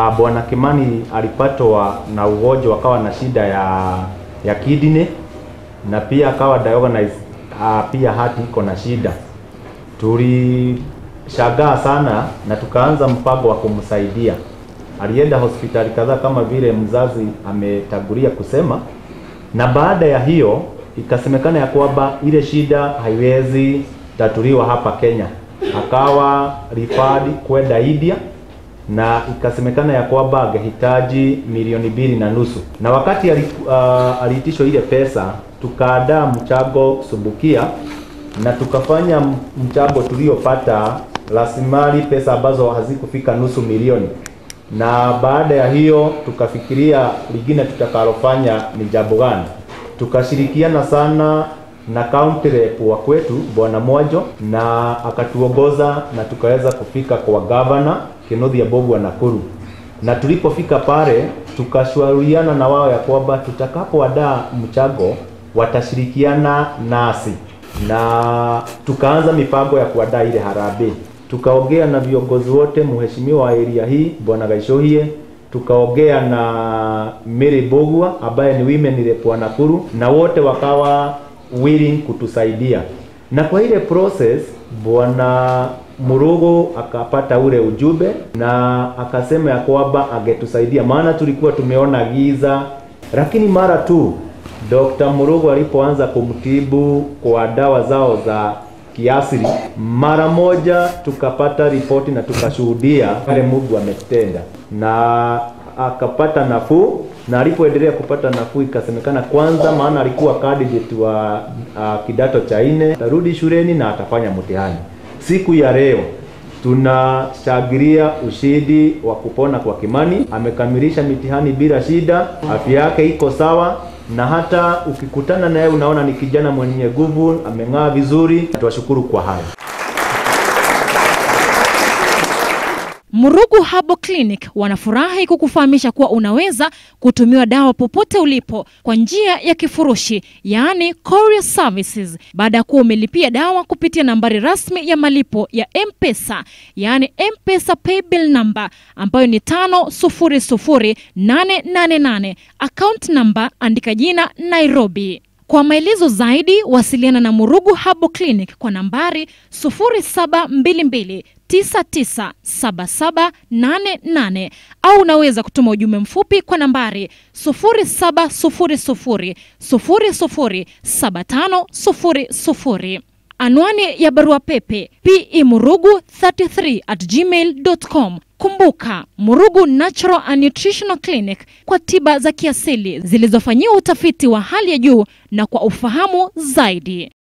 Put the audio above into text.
uh, bwana Kimani alipatwa na ugonjwa akawa na shida ya ya kidney na pia akawa diagnosed uh, pia hati iko na shida. Tulishangaa sana na tukaanza mpango wa kumsaidia. Alienda hospitali kadhaa kama vile mzazi ametangulia kusema, na baada ya hiyo ikasemekana ya kwamba ile shida haiwezi tatuliwa hapa Kenya, akawa referred kwenda India na ikasemekana ya kwamba angehitaji milioni mbili na nusu na wakati ali, uh, aliitishwa ile pesa tukaandaa mchango sumbukia na tukafanya mchango tuliopata rasilimali pesa ambazo hazikufika nusu milioni na baada ya hiyo tukafikiria lingine tutakalofanya ni jambo gani tukashirikiana sana na county rep wa kwetu bwana Mwajo na akatuongoza na tukaweza kufika kwa gavana Kinothia Bogu wa Nakuru, na tulipofika pale tukashauriana na wao ya kwamba tutakapoandaa mchango watashirikiana nasi, na tukaanza mipango ya kuandaa ile harambee. Tukaongea na viongozi wote, mheshimiwa wa area hii bwana Gaishohie, tukaongea na Mary Bogwa ambaye ni women rep wa Nakuru, na wote wakawa willing kutusaidia, na kwa ile process bwana Murugo akapata ule ujumbe na akasema ya kwamba angetusaidia, maana tulikuwa tumeona giza, lakini mara tu Dr. Murugo alipoanza kumtibu kwa dawa zao za kiasili, mara moja tukapata ripoti na tukashuhudia pale Mungu ametenda na akapata nafuu, na alipoendelea kupata nafuu ikasemekana kwanza, maana alikuwa candidate wa uh, kidato cha nne, atarudi shuleni na atafanya mtihani. Siku ya leo tunashangilia ushindi wa kupona kwa Kimani. Amekamilisha mitihani bila shida, afya yake iko sawa, na hata ukikutana naye unaona ni kijana mwenye nguvu, ameng'aa vizuri. Tuwashukuru kwa hayo. Murugu Herbal Clinic wanafurahi kukufahamisha kuwa unaweza kutumiwa dawa popote ulipo kwa njia ya kifurushi, yaani courier services, baada ya kuwa umelipia dawa kupitia nambari rasmi ya malipo ya M-Pesa, yaani M-Pesa paybill number ambayo ni 500888. Account number andika jina Nairobi. Kwa maelezo zaidi wasiliana na Murugu Herbal Clinic kwa nambari 0722 997788 au unaweza kutuma ujumbe mfupi kwa nambari 0700007500. Anwani ya barua pepe pemurugu33 at gmail.com. Kumbuka, Murugu Natural and Nutritional Clinic kwa tiba za kiasili zilizofanyiwa utafiti wa hali ya juu na kwa ufahamu zaidi.